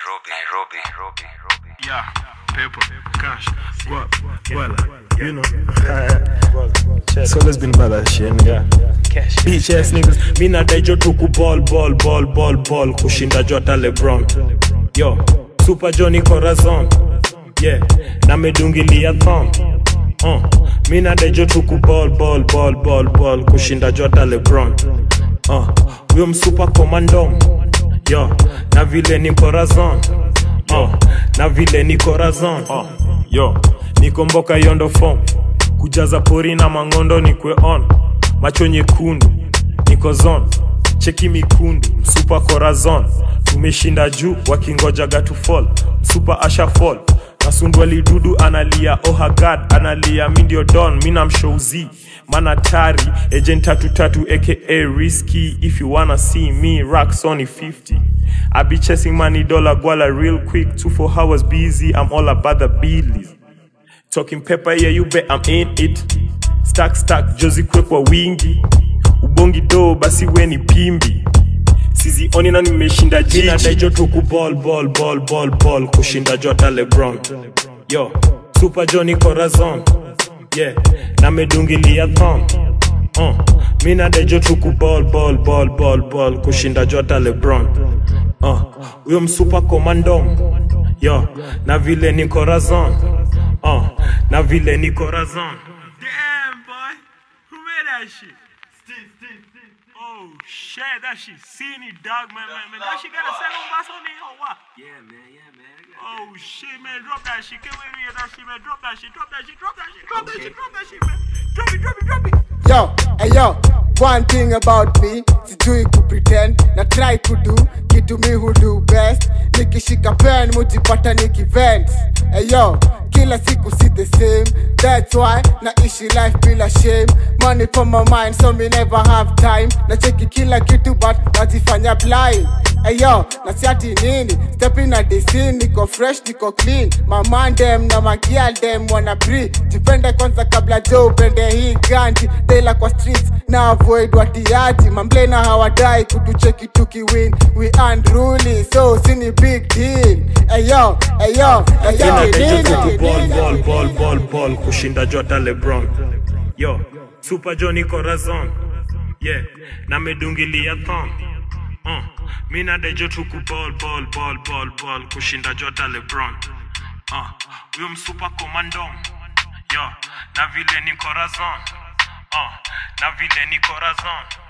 Nairobi, Nairobi, Nairobi, Nairobi. Yeah, paper, cash, guap, guala, you know. so let's been about that shit, nigga. Bitch ass niggas, mi nadai jo tuku ball, ball, ball, ball, ball, kushinda jota Lebron. Yo, Super Johnny Corazon. Yeah, na medungilia thong. Uh, mi nadai jo tuku ball, ball, ball, ball, ball, kushinda jota Lebron. Uh, huyo msupa komandom. Yo, na vile ni Corazon. Uh, na vile ni Corazon. Uh, yo, niko mboka yondo form. Kujaza pori na mangondo nikwe on. Macho nyekundu, niko zone. Cheki mikundu, msupa Corazon. Tumeshinda juu wakingojaga to fall. Msupa asha fall. Nasundwa lidudu analia oh her god analia mi ndio don mi namshouzi manatari agent tatu tatu aka risky if you wanna see me rock sony 50 I be chasing money dollar guala real quick two four hours busy I'm all about the billies Talking pepper, yeah, you bet I'm in it. Stack stack, jozi kwe kwa wingi. Ubongi do, basi we ni pimbi. Sizioni na nimeshinda jiji. Nadaijo tuku ball, ball, ball, ball, ball. Kushinda jota Lebron. Yo, Super Johnny Corazon. Yeah, na medungilia thong. Uh, mi nadaijo tuku ball, ball, ball, ball, ball. Kushinda jota Lebron. Uh, huyo msupa komandom. Yo, na vile ni Corazon. Uh, na vile ni Corazon. Damn, boy. Who made that shit? Steve, Steve, Steve. Oh, shit. That shit seen it, dog, man, man, man. That shit got a second bass on it or what? Yeah, man, yeah, man. Oh, shit, man. Drop that shit. Can't wait to hear that shit, man. Drop that shit. Drop that shit. Drop that shit. Drop that shit. Drop that shit, man. Drop it, drop it, drop it. Yo, hey yo, one thing about me, sijui kupretend na try kudu kitu mi hudu best. Nikishika pen mujipata nikivent. Hey yo, kila siku si the same. That's why naishi life bila shame. Money for my mind so me never have time. Na cheki kila kitu but najifanya blind. Hey yo, na siati nini? Step in at the scene, niko fresh, niko clean. My man dem na magial dem wanna pre. Jipende kwanza kabla jo upende hii ganji. Tela kwa streets na avoid watiaji. Mamblena hawadai kutucheki tukiwin. We unruly, so sini big deal. Hey yo, hey yo, na siati Inadaijo nini? tuku ball, ball, ball, ball, ball. Kushinda jota Lebron. Yo, Super Johnny Corazon. Yeah, na medungilia thong. Uh, mi nadaijo tuku ball, ball, ball, ball, ball. Kushinda jota Lebron. Uh, huyo msupa komandom. Yo, na vile ni Corazon. Uh, na vile ni Corazon.